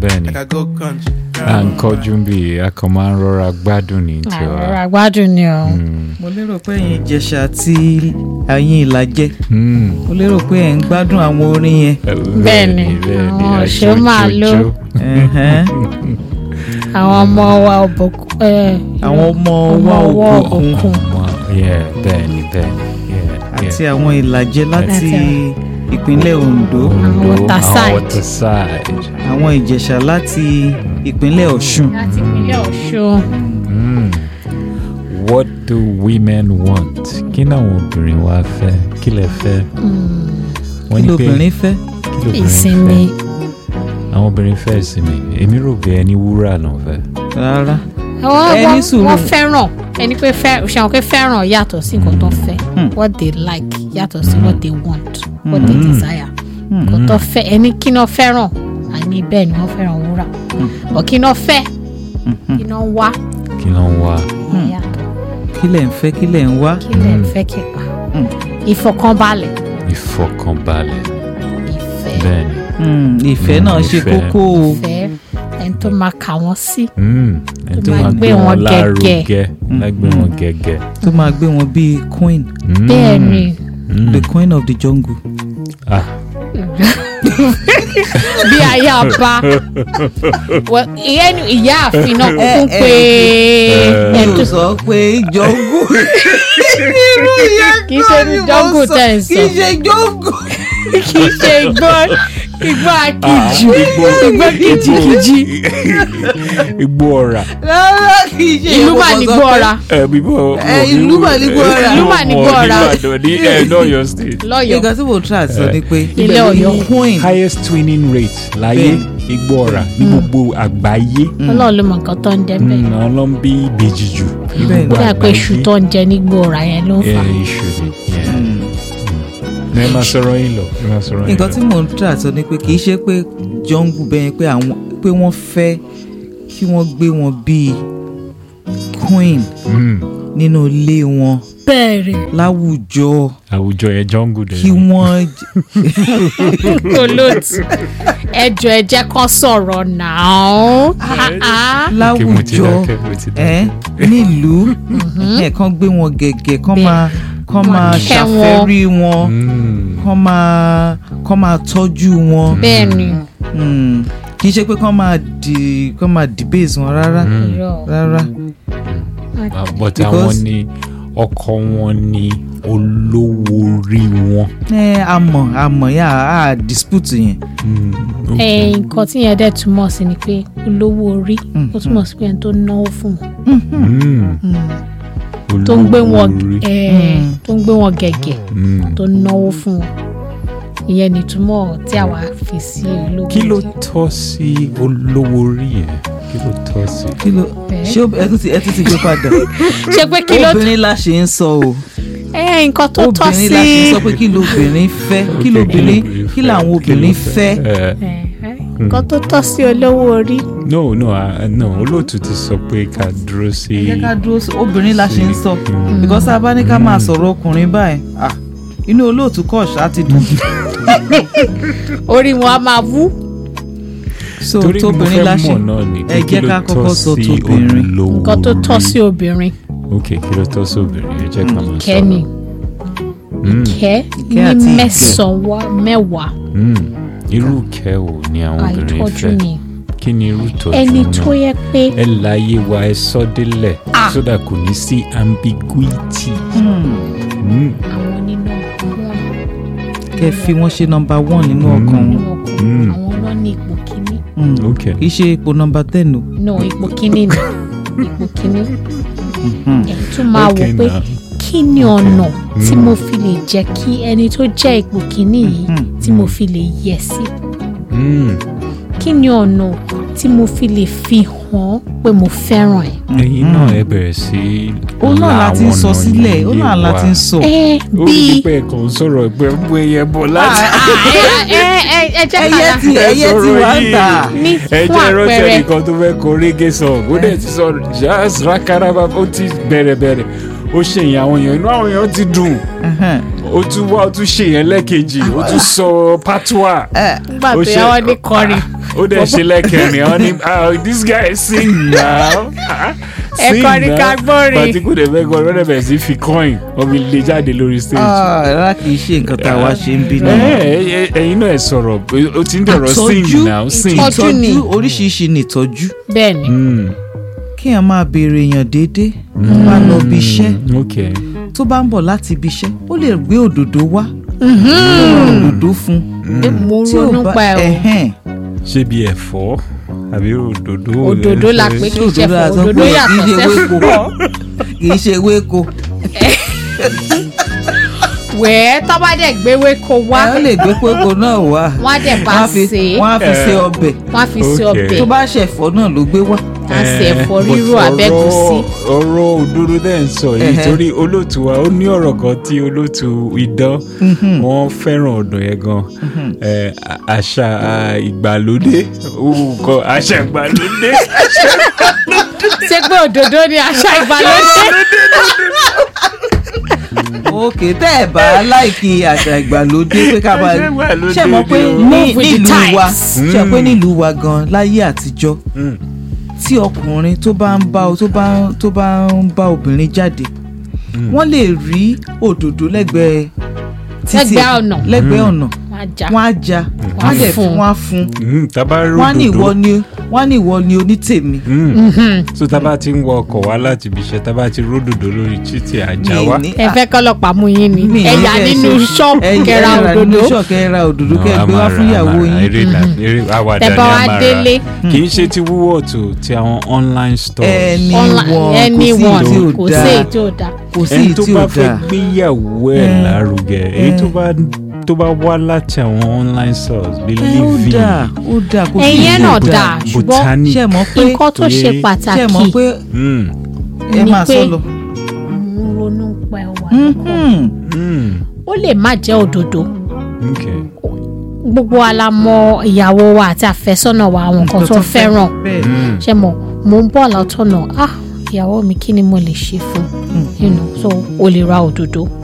bẹ́ẹ̀ni Like I go country. à ń kọjú bí a kàn máa ń rọra gbádùn ní tiwa. àrà gbádùn ni o. Mm. mo lérò pé ẹ̀yin ìjẹ̀ṣà àti ẹ̀yin ìlàjẹ Mm. mo lérò pé ẹ̀ ń gbádùn àwọn orin yẹn. Bẹ́ẹ̀ni, bẹ́ẹ̀ni àwọn òṣèré máa ló. àjójó. Ẹ̀hẹ́n. àwọn ọmọ wa òbòkun. àwọn ọmọ wa ọwọ́ òkùnkùn òkun. Ọmọ- yeah, bẹ́ẹ̀ni bẹ́ẹ̀ni yeah, àti yeah. àwọn ìlàjẹ láti Àti- ìpínlẹ̀ Ondo Ondo, waterside. àwọn waterside. àwọn ìjẹ̀ṣà láti ìpínlẹ̀ Ọ̀ṣun. láti ìpínlẹ̀ Ọ̀ṣun. Mm. What do women want? Kí ni àwọn obìnrin wa fẹ́? Kí lẹ fẹ́? Wọ́n kí ní pé- lóbìnrin fẹ́. kí lobìnrin ìsinmi. fẹ́? Àwọn obìnrin fẹ́ ìsinmi. Èmi rò pé ẹni wúrà náà fẹ́. rárá wọ́n Ẹ ní wọ́n- sùúrù. wọ́n fẹ́ràn ẹni pé fẹ́ ṣe àwọn pé fẹ́ràn yàtọ̀ sí nǹkan tó fẹ́ Hmm. what they like yàtọ̀ sí what they want what they Hmm. desire nǹkan tó fẹ́ ẹni kí náà fẹ́ràn àní bẹ́ẹ̀ ni wọ́n fẹ́ràn wúrà ọ̀ kí náà fẹ́ kí náà wá Kí ló ń wá? yàtọ̀ kí lẹ̀ ń fẹ́ kí lẹ̀ ń wá. kí lẹ̀ ń fẹ́ kí pa ìfọ̀kànbalẹ̀ Ìfọkànbalẹ̀. ìfẹ́ Bẹ́ẹ̀ni. Mm, ìfẹ́ Mm, náà ṣe ìfẹ́. kókó o. ìfẹ́ ẹni tó máa kà wọ́n sí Mm. Ẹni tó máa máa gbé gbé wọn wọn gẹ́gẹ́. lárugẹ. Lágbé wọn gẹ́gẹ́. tó máa gbé wọn bíi queen Mm. bẹ́ẹ̀ ni Mm. the queen of the jungle. Ah. bí ayaba Well, ìyẹn ni ìyá àfin náà kúkú pé ẹni tó sọ pé jungle. kì í ṣe ní jungle tẹ̀ ń kì í sọ ṣe jungle. kì í ṣe igbó igbó akíjù Igbó- igbó kìjìkìjì Igbó ọ̀rà. rárá kì í ṣe ìlú mà ní mo sọ igbó pé- ọ̀ra Ẹ bíbọ̀. Ẹ, ìlú mà ní Igbó ọ̀rà. Ìlú mà ní Igbó ọ̀rà. Ìbàdàn ní ẹ̀ lọ́yọ̀ state. lọ́yọ̀ọ́ nǹkan tí mo try sọ ni pé Ilé ibẹ̀ ló ní Ọ̀yọ́. queen. highest twinning rate láyé Igbó ọ̀rà ní gbogbo àgbáyé. ọlọ́run ló mọ nǹkan tó ń jẹ bẹ́ẹ̀ Mm, Àwọn ló ń bí ìbejì jù ní Bẹ́ẹ̀ gbogbo bí a pé àgbáyé. iṣu tó ń jẹ ní igbó ọ̀ra yẹn ló ń Ẹ fà iṣu ni. yeah. Ẹ máa sọ̀rọ̀ yín lọ. Ẹ máa sọ̀rọ̀ yín lọ. nǹkan tí mo ń try sọ ni pé kì í ṣe pé jungle bẹ́ẹ̀ pé àwọn pé wọ́n fẹ́ kí wọ́n gbé wọn bíi queen Mm. nínú ilé wọn bẹ́ẹ̀rẹ̀ láwùjọ Àwùjọ ẹ̀ jungle dẹ̀. kí ni. wọ́n olóòtù ẹjọ ẹ jẹ́ kán sọ̀rọ̀ náà Okay, mo ti láwùjọ dákẹ́, mo ti ẹ dákẹ́. nílùú ẹ kàn gbé wọn gẹ̀gẹ̀ kàn Bẹ́ẹ̀. máa kàn máa kẹ́ wọn. ṣàfẹ́rí wọn Mm. kàn máa kàn máa tọ́jú wọn bẹ́ẹ̀ ni Mm. kì í ṣe pé kàn máa di kàn máa debase wọn rárá irọ́ rárá Ah, but Because- àwọn ni ọkọ wọn ni olówó orí wọn. ẹ àmọ́ àmọ́ yà á dispute yẹn Mm. ẹ nǹkan tí yẹn dẹ̀ túmọ̀ sí ni pé olówó orí ó túmọ̀ sí pé ẹni tó náwó fún wọn Mm. tó ń gbé wọn Olówó orí. ẹ tó ń gbé wọn gẹ̀gẹ̀ Mm. tó náwó fún wọn ìyẹn nìtúmọ̀ tí àwa fi sí olówó kí ló orí. tọ́ sí olówó orí yẹn kí ló tọ́ sí. kí ló Bẹ́ẹ̀. ṣé ó- ẹ tún ti ẹ tún ti gbé padà ṣe pé kí ló obìnrin la ṣe ń sọ o ẹ nǹkan tó tọ́ obìnrin la ṣe ń sí sọ pé kí lóbìnrin fẹ́ kí Ok, lóbìnrin kí làwọn kí ló obìnrin fẹ́ Eh, ẹ, ẹ, nǹkan tó tọ́ sí olówó orí no no ah, no olóòtú ti sọ pé ká dúró sí. ẹ jẹ́ ká dúró sí obìnrin la ṣe ń sọ Mm. because tá a bá ní ká máa sọ̀rọ̀ ọkùnrin báyìí ah, inú olóòtú kọ̀ ṣá ti dùn orí wọn á máa wú so torí mo tóbìnrin fẹ́ la ṣe mọ̀ náà ni ẹ kí jẹ́ ló ká tọ́ kọ́kọ́ sọ sí tóbìnrin. olówó nǹkan tó tọ́ orí? sí obìnrin ok kí ló tọ́ sí obìnrin ẹ jẹ́ ká máa sọ. kẹ́ni Mm. kẹ́ Ìkẹ́ àti ní ìgẹ̀. mẹ́sàn-án wá mẹ́wàá Mm. irú kẹ́ ò ní àwọn obìnrin àìtọ́jú fẹ́ ni kí ni irú tọ́jú ẹni náà? tó yẹ pé ẹ láyé wa ẹ sọ délẹ̀ Ah. so that kò ní sí ambiguity. Hmm, Mm. àwọn nínú wọn kẹ́ fi wọ́n ṣe nọmba one nínú Mm. ọkàn nínú wọn ọkọ Mm. àwọn náà ní ipò kíní Hmm, ok kì í ṣe ipò nọmba ten o no ipò kíní ni ipò kíní Hmm, ẹ̀ tún máa wò Okay pé now. kí ni ọ̀nà tí Mm. mo fi lè jẹ́ kí ẹni tó jẹ́ ipò kíní yìí Mhm. tí mo fi lè yẹ sí Mm. kí ni ọ̀nà tí mo fi lè fi hàn pé mo fẹ́ràn ẹ̀. ẹ̀yin náà ẹ bẹ̀rẹ̀ sí. ó náà la ti ń la sọ àwọn sílẹ̀ ó ọ̀nà náà la yé ti ń wa. sọ ẹ ó rí bíi pé ẹ̀kan sọ̀rọ̀ pé ń bú ẹyẹ bọ̀ láti. ẹ ẹ ẹ jẹ́ ẹyẹ ká ti ẹyẹ ti wá ń tà ní ẹ fún jẹ́ rántí àpẹẹrẹ ẹnìkan tó fẹ́ kọ reggae song ó dẹ̀ ti sọ jazz rakaraba ó ti bẹ̀rẹ̀ bẹ̀rẹ̀ ó ṣe yẹn àwọn èèyàn inú àwọn èèyàn ti dùn Ẹhẹ́n. ó tún wá ó tún ṣe yẹn lẹ́ẹ̀kejì ó tún sọ patois Ẹ, nígbà ó tó ṣe- yá wọn ní kọrin ó dẹ̀ ṣe lẹ́kẹ̀rin ọ́ ní ah this guy sing now Ah, Ẹ sing kọrin ká now gbórin. pàtí kò dẹ̀ fẹ́ kọrin ó dẹ̀ bẹ̀rẹ̀ sí fi coin omi lè jáde lórí stage. Ah, rárá kì í ṣe nǹkan tá a wá ṣe ń bí ẹ náà. ẹ ẹyin náà ẹ sọ̀rọ̀ o ti ń dọ̀rọ̀ sing now sing. ìtọ́jú ni. ìtọ́jú oríṣiríṣi ni ìtọ́jú bẹ́ẹ̀ ni Mm, kéèyàn máa béèrè èèyàn déédéé tó bá lọ bí iṣẹ́ okay. tó bá ń bọ̀ láti ibi iṣẹ́ ó lè gbé òdòdó wá ó ra òdòdó fún mo tí ò ronú bá pa ẹ̀ o ẹ̀hẹ́n ṣé bí ẹ̀fọ́ àbí òdòdó. Òdòdó la pé tí kì í ṣe òdòdó fún àti òdòdó ọ̀pọ̀ yàtọ̀ kì í ṣe sẹ́fọ̀ ewéko kì í ṣe ewéko wẹ́ẹ́ tó bá dẹ̀ gbéwé ko wá ẹ ó lè gbé kókó náà wá wọ́n á dẹ̀ bá wọ́n á fi- sè é wọ́n á fi Eh. ṣe ọbẹ̀ wọ́n á fi ṣe Okay. ọbẹ̀ tó bá ṣẹ̀fọ́ náà ló gbé wá á ṣe ẹ̀fọ́ rírò But abẹ́gùsí ọ̀rọ̀- ọ̀rọ̀ òdodo dẹ́ ń sọ yìí Ẹhẹ́. torí olóòtú wa ó ní ọ̀rọ̀ kan tí olóòtú idán wọ́n fẹ́ràn ọ̀dọ̀ yẹn gan Eh, a- àṣà ah, ìgbàlódé òun kọ àṣà ìgbàlódé ṣé pé òdòdó ni àṣà ìgbàlódé òkè tẹ́ ẹ̀ bá láìkí àṣà ìgbàlódé pé ká máa Àṣà ìgbàlódé ṣe mọ̀ pé ni o. ní Move with the nílùú wa times. ṣe pé nílùú wa gan láyé àtijọ́ Mm. tí ọkùnrin tó bá ń bá tó bá tó bá ń bá obìnrin jáde wọ́n lè rí òdòdó lẹ́gbẹ̀ẹ́ títì Lẹ́gbẹ̀ẹ́ ọ̀nà. lẹ́gbẹ̀ẹ́ ọ̀nà wọ́n á já wọ́n á já wọ́n á dẹ̀ fún. fún wọ́n á fún Mm, tábà wọ́n á ní ìwọ ròdòdó ni wọ́n á ní ìwọ ni onítèmi Mm. so tábà ti ń wọ ọkọ̀ wá láti ibi iṣẹ́ tábà ti ròdòdó lórí títì àjà Mi wa ní- ẹ fẹ́ kọ́lọ́pàá mú yín ni mi ní ẹ̀yà kẹ́ ẹ nínú ṣe- ṣọ́ọ̀bù ẹ- kẹ́ra ẹ rà nínú òdòdó ṣọ́ọ̀bù kẹ́ra òdòdó No, kẹ́ ẹ a gbé wá máa fún ra- ìyàwó a máa- yín eré ìlà- eré àwàdà Tẹ́ ni bá a wá máa délé. ra kì í ṣe ti wúwọ̀ tó ti àwọn online stores. ẹni Online- wọn kò sí anyone tí ò kò sí dáa èyí tí ò dáa kò sí ẹni èyí tó tí bá ò fẹ́ dáa gbéyàwó ẹ̀ Eh. lárugẹ èyí tó bá tó bá wá láti àwọn online stores bíi ẹ ó living dáa ó dáa kò sí ẹ̀yin èyí ẹ̀ tí náà ò dáa ṣùgbọ́n botanic ṣe mọ̀ pé nǹkan tó ṣe pé- ṣe pàtàkì mọ̀ pé Mm, ẹ ni máa pé sọ lọ. mo ń ronú pa ẹwà Mhm. mm, ó lè má jẹ́ òdòdó okay. gbogbo wa la mọ ìyàwó wa àti àfẹ́sọ́nà wa àwọn nǹkan tó fẹ́ràn bẹ́ẹ̀ Mm. ṣe mọ̀ mo ń bọ̀ látọ̀nà ah ìyàwó mi kí ni mo lè ṣe fún you know so o lè ra òdòdó